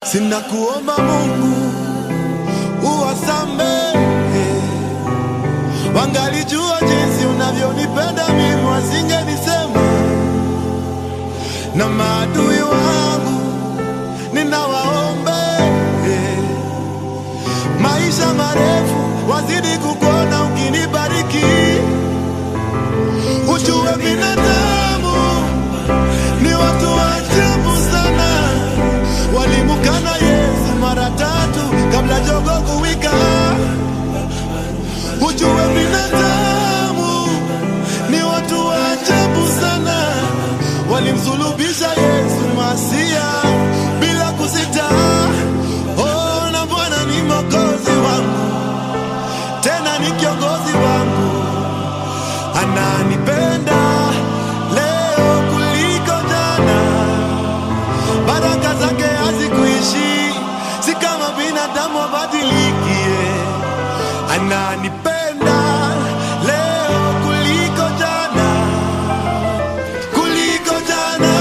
Sina kuomba Mungu uwasamehe, wangalijua jinsi unavyonipenda mimi, wasingenisema. Na maadui wangu ninawaombe maisha marefu, wazidi kukuona ukinibariki, ujue binadamu ni watu wa ajabu sana, walimkana Yesu mara tatu kabla jogo kuwika. Ujue binadamu ni watu wa ajabu sana, walimsulubisha Yesu Masia bila kusita. Oh, na Bwana ni mwokozi wangu, tena ni kiongozi wangu, ananipenda leo kuliko jana. Baraka zake hazikuishi, si kama binadamu abadilikie. Ananipenda leo kuliko jana, kuliko jana,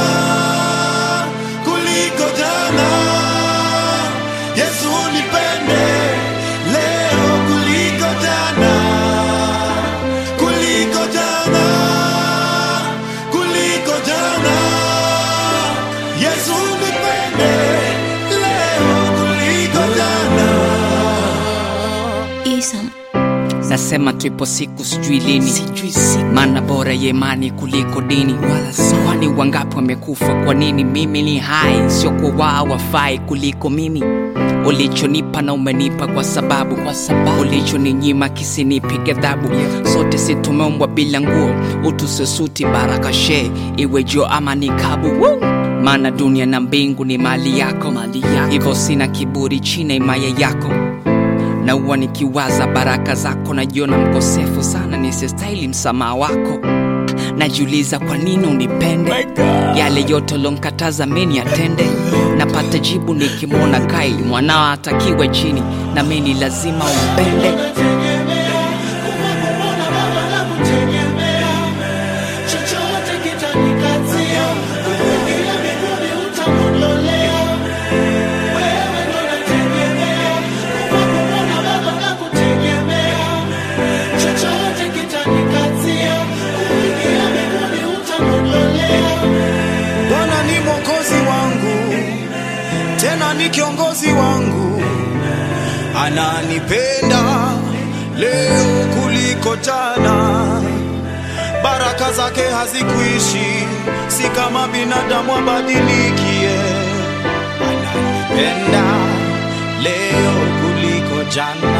kuliko jana. Yesu nipende leo kuliko jana, kuliko jana, kuliko jana. Yesu nipende leo kuliko jana. Isam, Nasema tuipo siku sijui lini, sijui siku maana bora ya imani kuliko dini. Wala si- kwani wangapi wamekufa? Kwa nini mimi ni hai? Sio kwa wao wafai kuliko mimi. Ulichonipa na umenipa kwa sababu, kwa sababu ulichoninyima kisinipige adhabu. Sote si tumeumbwa bila nguo, utu sio suti, baraka she iwe jo ama nikabu. Woo! Maana dunia na mbingu ni mali yako, mali yako. Hivyo sina kiburi chini ya himaya yako na huwa nikiwaza baraka zako najiona mkosefu sana nisistahili msamaha wako najiuliza kwa nini unipende yale yote ulonkataza meni atende napata jibu nikimwona kaili mwanao atakiwe chini na meni lazima umpende chochote kitanikatia kuingia mbinguni utamwondolea wewe ndo nategemea kwa kumwona baba nakutegemea chochote kitanikatia kuingia mbinguni utamwondolea Bwana ni mwokozi wangu, tena ni kiongozi wangu, ananipenda leo kuliko jana. Baraka zake hazikuishi, si kama binadamu abadilikie. Ananipenda leo kuliko jana.